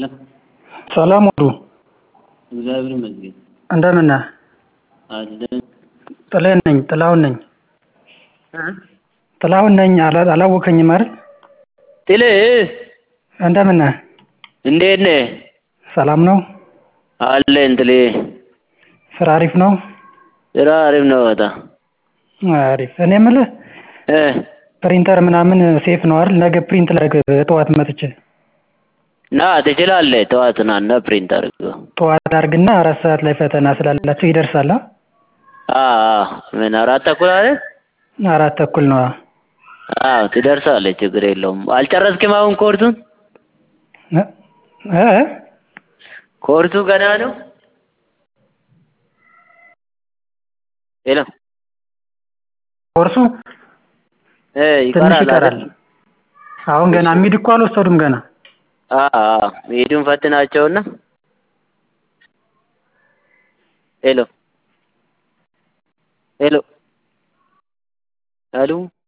ሰላም ዋሉ። እግዚአብሔር ይመስገን እንደምን ነህ? አለን። ጥላዬ ነኝ ጥላሁን ነኝ። ጥላሁን ነኝ አላ- አላወከኝም አይደል? ጥሌ እንደምን ነህ? እንዴት ነህ? ሰላም ነው? አለን ጥሌ። ስራ አሪፍ ነው? ስራ አሪፍ ነው በጣም አሪፍ። እኔ የምልህ እ ፕሪንተር ምናምን ሴፍ ነው አይደል? ነገ ፕሪንት ላድርግ ጠዋት መጥቼ። ና ትችላለህ። ጠዋት ና እና ፕሪንት አድርገው። ጠዋት አድርግና አራት ሰዓት ላይ ፈተና ስላላቸው ይደርሳል? አ? አዎ ምን አራት ተኩል አይደል? አራት ተኩል ነው። አዎ ትደርሳለህ። ችግር የለውም። አልጨረስክም አሁን ኮርሱን? እ እ ኮርሱ ገና ነው? ሄሎ ኮርሱ እ ትንሽ ይቀራል ይቀራል። አይደል? አሁን ገና ሚድ እኮ አልወሰዱም ገና። አዎ ሂዱን ፈትናቸውና ሄሎ ሄሎ አሉ